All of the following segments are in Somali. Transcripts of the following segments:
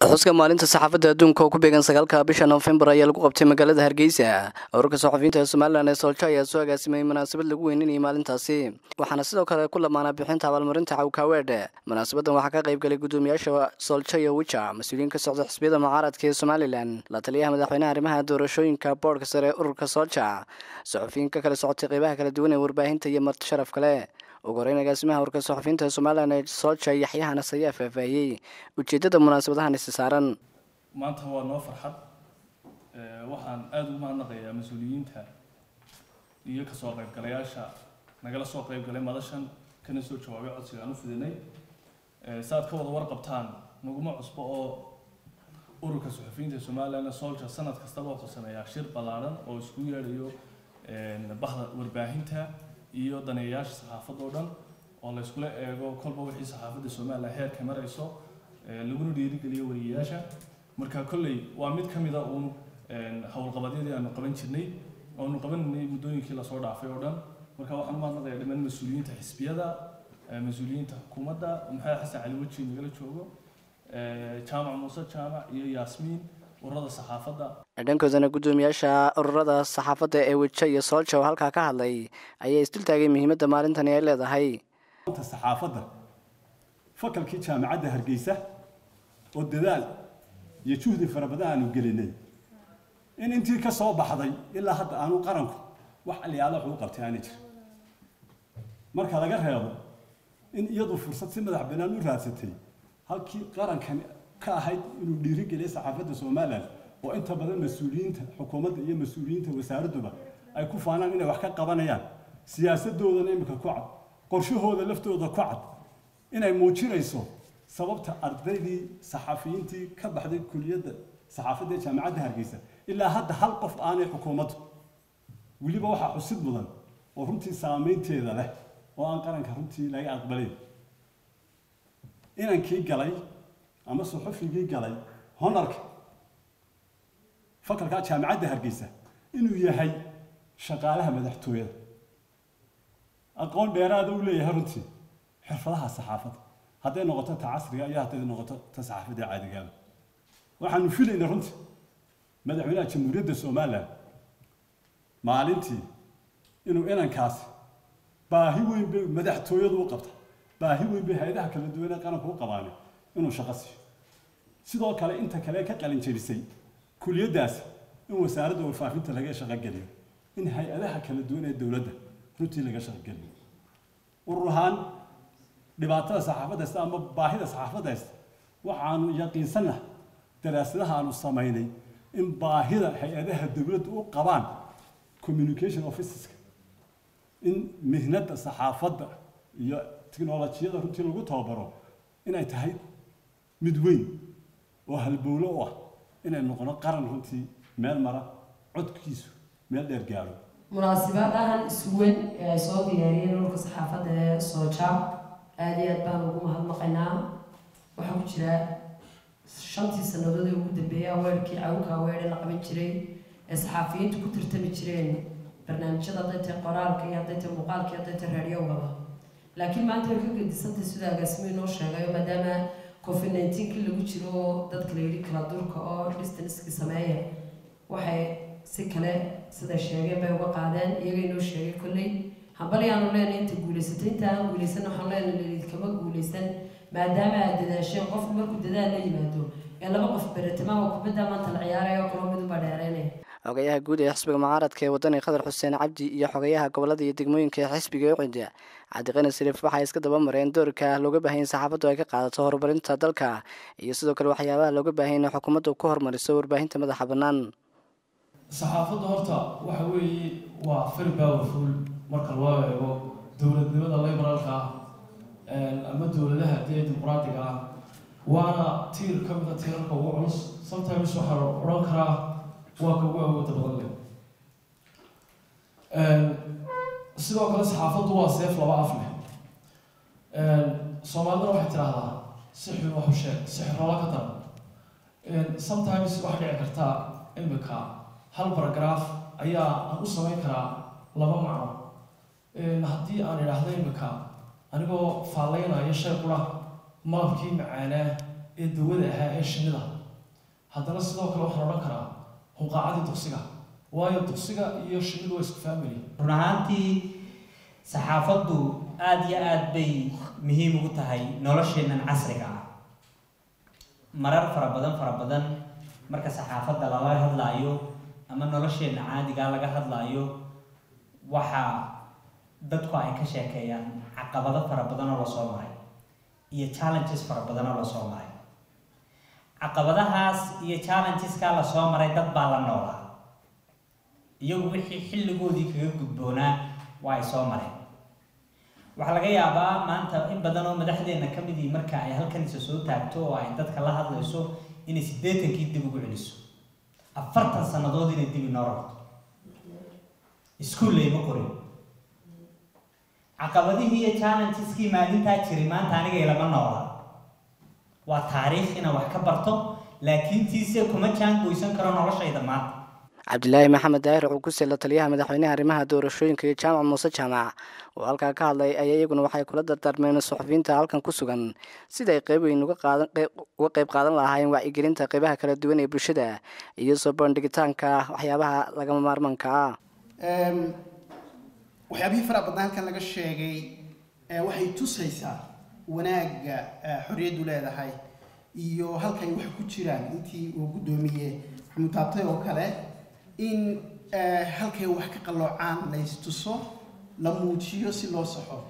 xuska maalinta saxaafadda adduunka oo ku beegan sagaalka bisha noofembar ayaa lagu qabtay magaalada hargeysa ururka saxafiyiinta ee somalilan ee sooljo ayaa soo agaasimay munaasabad lagu weyninayay maalintaasi waxaana sidoo kale ku lamaanaa bixinta abaalmarinta cawkaaweedh munaasabadan waxaa ka qayb galay guddoomiyaasha sooljo iyo wija mas-uuliyiin ka socda xisbiyada mucaaradka ee somalilan la taliyaha madaxweynaha arrimaha doorashooyinka boodhka sare ee ururka soolja saxufiyiin ka kala socotay qeybaha kala duwan ee warbaahinta iyo marti sharaf kale ugu horeyn agaasimaha ururka saxufiyiinta ee somalilan ee soolja yaxyahanas ayaa faahfaahiyey ujeedada munaasabadahan isi saaran maanta waa noo farxad waxaan aada ugu mahadnaqayaa mas-uuliyiinta iyo kasoo qaybgalayaasha nagala soo qaybgalay madashan kana soo jawaabay codsiga aan u fidinay si aad ka wada warqabtaan naguma cusbo oo ururka saxufiyiinta somalilan solja sanad kastaba wuxuu sameeyaa shir ballaaran oo isku yeedhayo bahda warbaahinta iyo daneeyayaasha saxaafadda oo dhan oo la iskula eego kolba wixii saxaafadda somalilan heerka marayso laguna dhiirigeliyo wariyayaasha marka kolley waa mid ka mida uun howlqabadyadii aanu qaban jirnay oanu qabananay muddooyinkii lasoo dhaafay oo dhan marka waxaan u mahadnaqayaa dhammaan mas-uuliyiinta xisbiyada mas-uuliyiinta xukuumadda maxamed xasan cali weji nagala joogo jaamac muuse jaamac iyo yaasmiin ururada saxaafadda dhankoodana guddoomiyaasha ururada saxaafadda ee weja iyo soolja oo halkaa ka hadlay ayaa isdultaagay muhiimadda maalintani ay leedahay saxaafadda fakalkii jaamacadda hargeysa oo dadaal iyo juhdi fara badan aanu gelinay in intii ka soo baxday ilaa hadda aanu qaranku wax aliyaala wuxuu u qabtay aana jir marka laga reebo in iyadu fursad si madax bannaan u raadsatay halkii qarankan ka ahayd inuu dhiirigeliyo saxaafadda somalilan oo inta badan mas-uuliyiinta xukuumadda iyo mas-uuliyiinta wasaaradduba ay ku faanaan inay wax ka qabanayaan siyaasadoodana imika ku cad qorshahooda laftooda ku cad inay muujinayso sababta ardaydii saxafiyiintii ka baxday kuliyadda saxaafadda ee jaamacadda hargeysa ilaa hadda hal qof aanay xukuumaddu weliba waxaa xusid mudan oo runtii saameynteeda leh oo aan qaranka runtii laga aqbalayn inankii galay ama suxufigii galay honarka fakalka jaamacadda hargeysa inuu yahay shaqaalaha madaxtooyada aqoon dheeraada uu leeyahay runtii xirfadaha saxaafadda hadday noqoto ta casriga iyo hadday noqoto ta saxaafadda caadigaaba waxaanu filaynaa runtii madaxweynaha jamhuuriyadda somalilan maalintii inuu inankaasi baahi weyn bay madaxtooyadu u qabta baahi weyn bay hay-adaha kala duwan ee qaranku u qabaanay inuu shaqo siiyo sidoo kale inta kale ka qalin jebisay kuliyaddaasi in wasaaradda warfaafinta laga shaqogeliyo in hay-adaha kala duwan ee dowladda runtii laga shaqogeliyo urur ahaan dhibaatada saxaafadda haysta ama baahida saxaafadda haysta waxaanu yaqiinsannahay daraasadaha aanu samaynay in baahida hay-adaha dowladda u qabaan communication officeska in mihnadda saxaafadda iyo tiknolojiyada runtii lagu tababaro inay tahay mid weyn oo halbowlo u ah inay noqono qaran runtii meel mara codkiisu meel dheer gaadho munaasibadahan isuwen ee ay soo diyaariyeen ururka saxaafadda ee sooja aada iyo aad baan ugu mahadnaqaynaa waxaa ku jira shantii sannadood ee ugu dambeeyay aweerkii cawka aweere la qaban jiray ee saxaafiyiintu ku tartami jireen barnaamijyada hadday tahay qoraalka iyo hadday tahay muuqaalka iyo hadday tahay raadiyowgaba laakiin maanta way ka gedisantay sida agaasimo inoo sheegayo maadaama covid nineteenkii lagu jiro oo dadka la yidhi kala durka oo distanskii sameeya waxay si kale siday sheegeen bay uga qaadeen iyaga inoo sheegay kolley hambalyaanu leenahay inta guulaysatay inta aan guulaysan waxaan leenahay laliid kama guulaysan maadaama aad dadaasheen qofku markuu dadaal la yimaado ee laba qof beretimaama kubadda maanta la ciyaaraya oo kaloo midunbaa dheereynaya xogayaha guud ee xisbiga mucaaradka ee wadani khadar xuseen cabdi iyo xogayaha gobolada iyo degmooyinka ee xisbiga ucida cabdiqani sariif waxay iska daba mareen doorka looga baahan in saxaafaddu ay ka qaadato horumarinta dalka iyo sidoo kale waxyaabaha looga baahan in xukuumaddu ku horumariso warbaahinta madaxa bannaan saxaafadda horta waxa weeye waa very powerful marka loo eego dowladnimada liberaalka ah ama dowladaha dee dimuqraatiga ah waana tiir ka mida tiirarka ugu culus sometimes waxaa la odhan karaa waa ka ugu awooda badan leh sidoo kale saxaafaddu waa seef laba af leh soomaalidana waxay tidhaahdaa si xun waxu sheeg si xiroola ka daran sometimes waxaa dhici kartaa imika hal baragaraaf ayaa aan u samayn karaa laba macno haddii aan idhaahdo imika anigoo faalleynaya shay qura malabkii macaanaa ee dawada ahaa ee shinnida haddana sidoo kale waxaan odhan karaa hunqaacadii duqsiga waayo duqsiga iyo shinnidu waa isku family run ahaantii saxaafaddu aada iyo aada bay muhiim ugu tahay nolosheennan casriga ah marar fara badan fara badan marka saxaafadda lala hadlaayo ama nolosheenna caadigaa laga hadlaayo waxaa dadku ay ka sheekeeyaan caqabado fara badan oo lasoo maray iyo challenges fara badan oo lasoo maray caqabadahaas iyo challengeskaa lasoo maray dad baa la noolaa iyagu wixii xilligoodii kaga gudboonaa waa ay soo mareen waxaa laga yaabaa maanta in badan oo madaxdeenna ka midii marka ay halkan isa soo taagto oo ay dadka la hadlayso inay siddeetankii dib ugu celiso afartan sannadood inay dib inoo rabto iskuullay ma qorin caqabadihii iyo challenges-kii maalintaa jiray maanta aniga ilama noola waa taariikh inaan wax ka barto laakiin tiise kuma jaangoysan karo noloshayda maanta cabdilaahi maxamed daahir cuguse la taliyaha madaxweynaha arrimaha doorashooyinka iyo jaamac muuse jaamac oo halkaa ka hadlay ayaa iyaguna waxay kula dardaarmeen suxufiyiinta halkan ku sugan sida ay qeyb weyn uga qeyb qaadan lahaayeen wacyigelinta qeybaha kala duwan ee bulshada iyo soo bandhigitaanka waxyaabaha lagama maarmanka ah waxyaabihii faraha badnaa halkan laga sheegay waxay tusaysaa wanaagga xorriyaddu leedahay iyo halkay wax ku jiraan intii uu guddoomiye maxamuud taabtay oo kale in halkay wax ka qalloocaan la istuso la muujiyo si loo saxo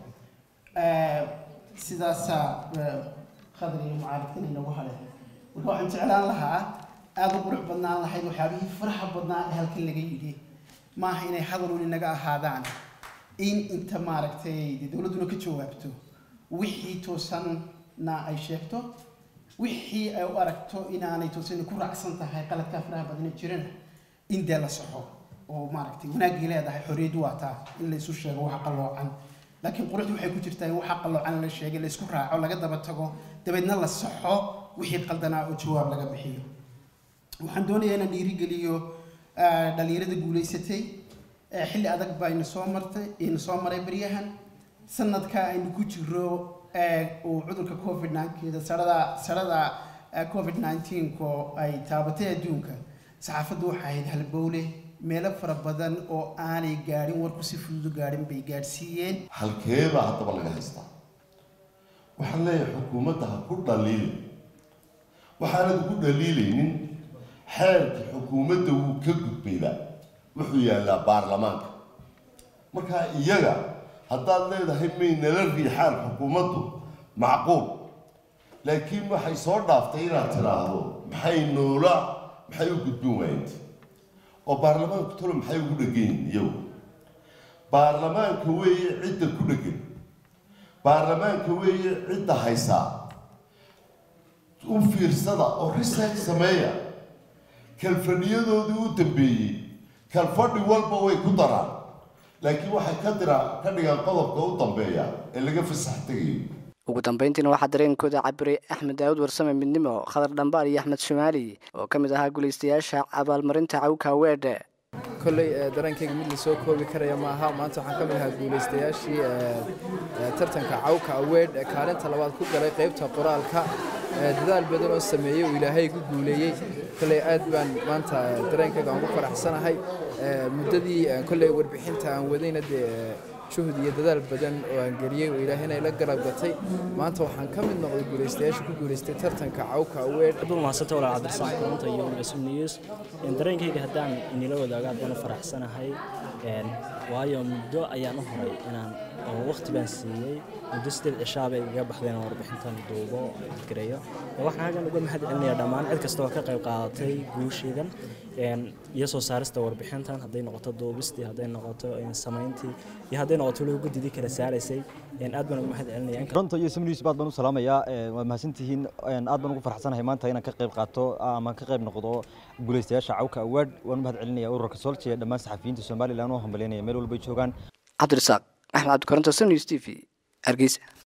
sidaasaa khadri iyo mucaaridkan inagu hadhe marka waxaan jeclaan lahaa aada u qurux badnaan lahayd waxyaabihii faraha badnaa ee halkan laga yidhi maaha inay hadalun inaga ahaadaan in inta maaragtay dee dowladduna ka jawaabto wixii toosanna ay sheegto wixii ay u aragto inaanay toosan ku raacsan tahay qaladkaa faraha badana jirana in dee la saxo oo maaragtay wanaaggii leedahay xorriyaddu waa taa in laysu sheego waxa qalloocan laakiin quruxdu waxay ku jirtaa in waxa qalloocan la sheegay laysku raaco laga daba tago dabeedna la saxo wixii qaldanaa oo jawaab laga bixiyo waxaan doonayaa inaan dhiirigeliyo dhalinyarada guulaysatay xilli adag baa ina soo martay ina soo maray baryahan sanadka aynu ku jiro uu cudurka covid ninkeeda sarada sarada covid nineteenko ay taabatay adduunka saxaafaddu waxay ahayd halbowle meelo fara badan oo aanay gaadhin warku si fududu gaadhin bay gaadhsiiyeen halkeebaa haddaba laga haystaa waxaan leeyahay xukuumadda ha ku dhaliilin waxaanad ku dhaliilaynin xeerka xukuumadda wuu ka gudbayba wuxuu yaallaa baarlamaanka markaa iyaga haddaad leedahay may nala riixaan xukuumaddu macquul laakiin waxay soo dhaaftay inaad tidhaahdo maxay noola maxay u gudbin waayent oo baarlamaanku talo maxay ugu dhegan yihin iyagu baarlamaanka weeye cidda ku dhegan baarlamaanka weeye cidda haysaa u fiirsada oo research sameeya kalfadhiyadoodii u dambeeyey kalfadhi walba way ku daraan laakiin waxay ka dira ka dhigaan qodobka u dambeeya ee laga fasax tegayo ugu dambeyntiina waxaa dareenkooda cabiray axmed daawud warsame midnimo khadar dhambaal iyo axmed shimaali oo ka mid ahaa guulaystayaasha abaalmarinta cawka weedhe kolley dareenkayga mid lasoo koobi karaya maaha maanta waxaan ka mid ahaa guulaystayaashii tartanka cawka aweed ee kaalinta labaad ku galay qaybta qoraalka dadaal badan oo sameeyey oo ilaahay ku guuleeyey kolley aad baan maanta dareenkayga aan ku faraxsanahay muddadii kolley warbixinta aan wadayna dee juhud iyo dadaal badan oo aan geliyey oo ilaahayna ila garab gatay maanta waxaan ka mid noqday guulaystayaasha ku guulaystay tartanka cawka aweed abdul mahadsanto walaal cabdirasaaq koronta iyo masum news dareenkayga haddaan inila wadaago aad baan u faraxsanahay waayo muddo ayaan u horay inaan oo waqti baan siiyey muddo sideed cishaa bay igaga baxday inaan warbixintan duubo gareeyo waxaan hagan uga mahad celinayaa dhammaan cid kasta oo ka qayb qaadatay guushaydan iyo soo saarista warbixintan hadday noqoto duubistii hadday noqoto samayntii iyo hadday noqoto weliba guddidii kala saaraysay aad baan uga mahad celinaya runta iyo samniis baad baan u salaamayaa waa mahadsantihiin aad baan ugu faraxsanahay maanta inaan ka qayb qaato ama ka qayb noqdo guulaystayaasha cawka awaad waan u mahad celinaya ururka solje ee dhammaan saxafiyiinta somalilan oo hambalyaynaya meel walbay joogaan cabdirasaaq axmed cabdikoronto samnews t v hargeysa